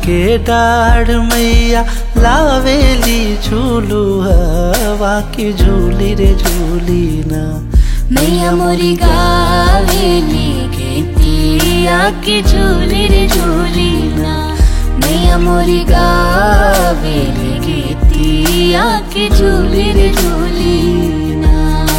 के डाढ़ मैया लावेली झूलू हवा की झूली रे झूली ना मैया मोरी गावेली गीतिया की झूली रे झूली ना मैया मोरी गावेली गीतिया की झूली रे झूली ना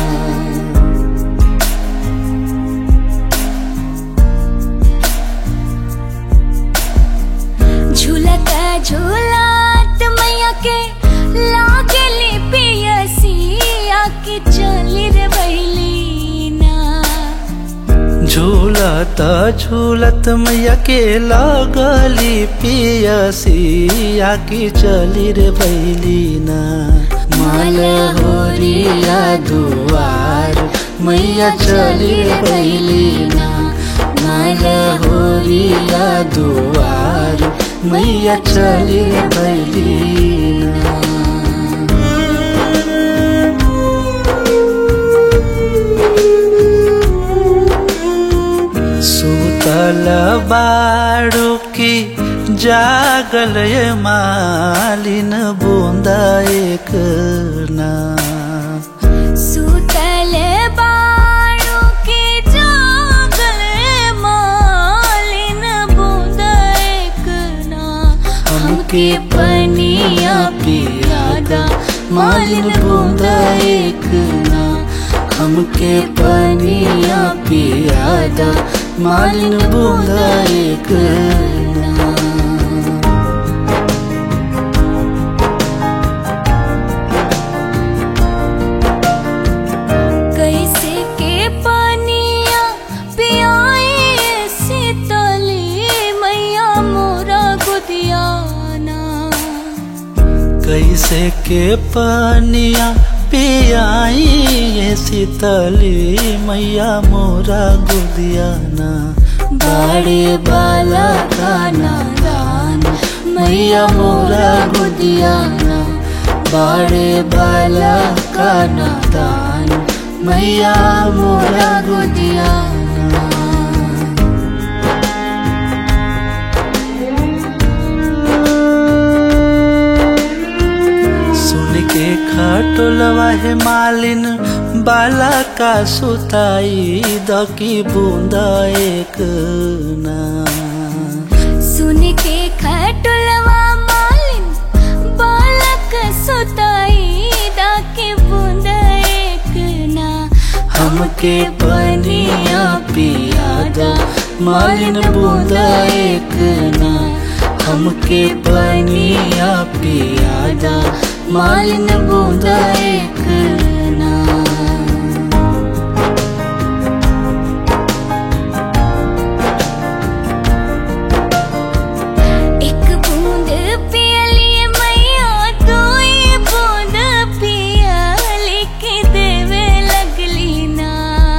झूलता झूलत मैया के लागली पियसिया की चली रे बैली ना झूलत झूलत मैया के लगली पियसिया की चली रे भैली ना माल होरिया दुआर मैया चली रे भैली ना माल होरिया दुआर मैया चली रे भैली ना सुतल बाड़ू की जागल ये मालिन बूंदा एक ना सुतल बाणों के जागल मालिन बूंद एक ना हमके पनिया पियादा मालिन बूंद एक ना हमके पनिया पियादा मालिन बूंदा एक ना कैसे के पनिया पियाए शीतली मैया मोरा गुदियाना कैसे के पनिया पियाई ये शीतली मैया मोरा गुदियाना बाड़े बाला गाना दान मैया मोरा गुदियाना बाड़े बाला गाना दान मैया मोरा गुदियाना सुन के खटोलवा है मालिन बाला का सुताई दकी बूंदा एक ना सुन के खटुलवा मालिन बालक सुताई डाके बूंद एक ना हमके पनिया पियादा मालिन बूंदा एक ना हमके पनिया पियादा मालिन बूंदा एक ना एक बूंद पियली मैया दुई बूंद पियली के देवे लगली ना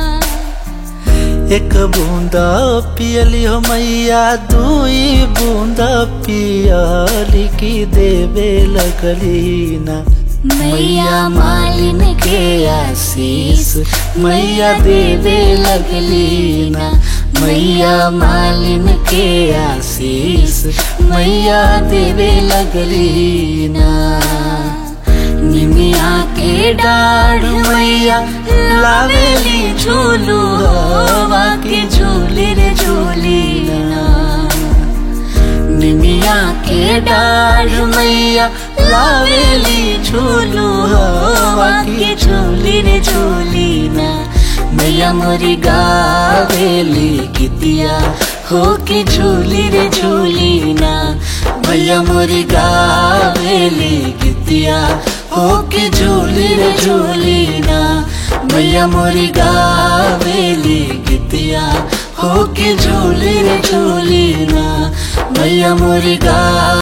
एक बूंदा पियली हो मैया दुई बूंदा पियली की देवे लगली ना मैया मालिन के आशीष मैया देवे लगली ना मैया मालिन के आशीष मैया देवे लगली ना निमिया के डाढ़ मैया लावेली झूलू हवा के झूली रे झूली ना निमिया के डाढ़ मैया लावेली झूलू हवा के झूली रे झूली ना मैया मोरी गावेली कितिया हो के झूली रे झूली ना मैया मोरी गावेली कितिया हो के झूली रे झूली ना मैया मोरी गावेली कितिया हो के झूली रे झूली ना मैया मोरी गा